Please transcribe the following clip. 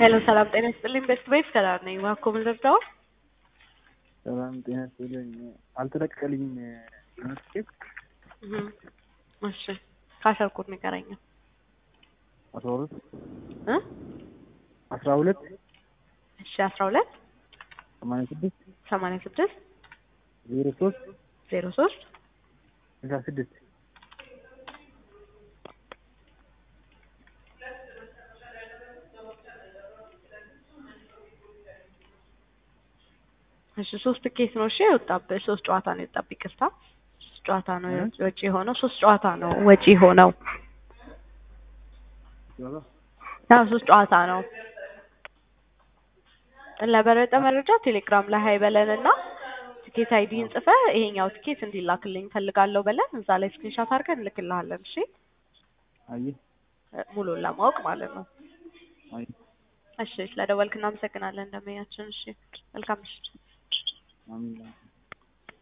ሄሎ ሰላም ጤና ይስጥልኝ። ቤስት ቤት ሰላም ነኝ። ዋኮ ምን ልርዳው? ሰላም ጤና ይስጥልኝ። አልተለቀቀልኝም የሆነ ትኬት እህ እሺ ካሰርኩት ንገረኝ አስራ ሁለት እ አስራ ሁለት እሺ አስራ ሁለት ሰማንያ ስድስት ሰማንያ ስድስት ዜሮ ሶስት ዜሮ ሶስት ስልሳ ስድስት እሺ ሶስት ትኬት ነው እሺ የወጣብህ ሶስት ጨዋታ ነው የወጣብህ ይቅርታ ሶስት ጨዋታ ነው ወጪ የሆነው ሶስት ጨዋታ ነው ወጪ ሆነው አዎ ሶስት ጨዋታ ነው ለበለጠ መረጃ ቴሌግራም ላይ ሀይ በለንና ትኬት አይዲን ጽፈህ ይሄኛው ትኬት እንዲላክልኝ ፈልጋለሁ በለን እዛ ላይ ስክሪንሻት አድርገን እንልክልሃለን እሺ አየህ ሙሉን ለማወቅ ማለት ነው አየህ እሺ ስለደወልክ እናመሰግናለን እንደመያችን እሺ መልካም ምሽት አሚን